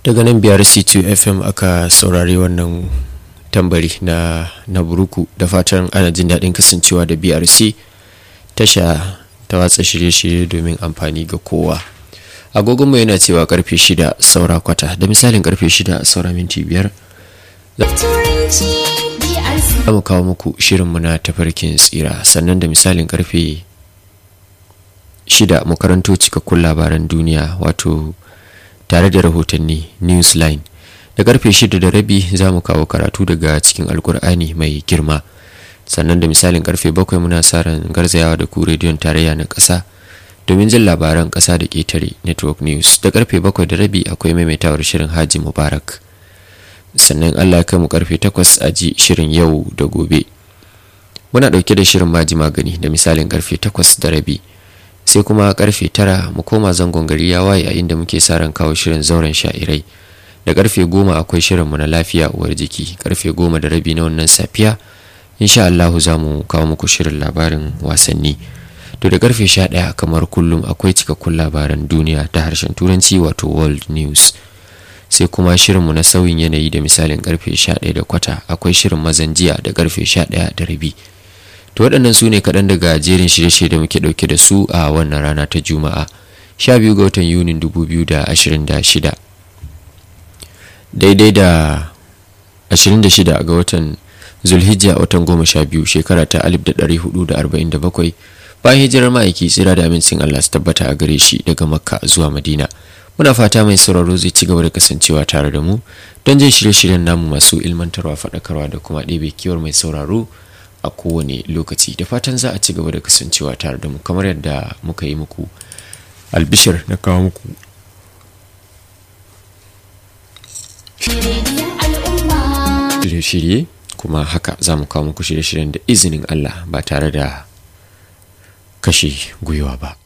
daga nan biyar c2 fm aka saurari wannan tambari na na buruku da fatan ana jin daɗin kasancewa da brc tasha ta watsa shirye-shirye domin amfani ga kowa agogonmu yana cewa karfe shida saura kwata da misalin karfe shida saura minti biyar za mu kawo muku shirinmu na tafarkin tsira sannan da misalin karfe shida mu karanto cikakkun labaran duniya wato tare da rahotanni newsline da karfe shida da rabi za mu kawo karatu daga cikin alkur'ani mai girma sannan da misalin karfe bakwai muna sa ran garzayawa da ku rediyon tarayya na ƙasa domin jin labaran ƙasa da ƙetare network news da karfe bakwai da rabi akwai maimaitawar shirin haji mubarak sannan allah ya mu karfe takwas a ji shirin yau da gobe muna ɗauke da shirin maji magani da misalin karfe takwas da rabi sai kuma karfe tara mu koma zangon gari ya waye a inda muke sa ran kawo shirin zauren sha'irai da karfe goma akwai shirinmu na lafiya uwar jiki karfe goma da rabi na wannan safiya insha Allahu za mu kawo muku shirin labarin wasanni to da karfe sha ɗaya kamar kullum akwai cikakkun labaran duniya ta harshen turanci wato world news sai kuma shirinmu na sauyin yanayi da misalin karfe sha ɗaya da kwata akwai shirin mazan jiya da karfe sha ɗaya da rabi to waɗannan su ne kaɗan daga jerin shirye-shirye da muke ɗauke da su a wannan rana ta juma'a sha biyu ga watan yunin dubu biyu da ashirin da shida daidai da 26 ga watan zulhijja watan 12 shekara ta 1447 bayan hijirar ma'aiki tsira da amincin Allah su tabbata a gare shi daga makka zuwa madina muna fata mai sauraro zai ci gaba da kasancewa tare da mu don jin shirye-shiryen namu masu ilmantarwa faɗakarwa da kuma ɗebe kiwar mai sauraro a kowane lokaci da fatan za a ci gaba da kasancewa tare da mu kamar yadda muka yi muku albishir na kawo muku shirye-shirye kuma haka za mu kawo muku shirye-shiryen da izinin Allah ba tare da kashe gwiwa ba.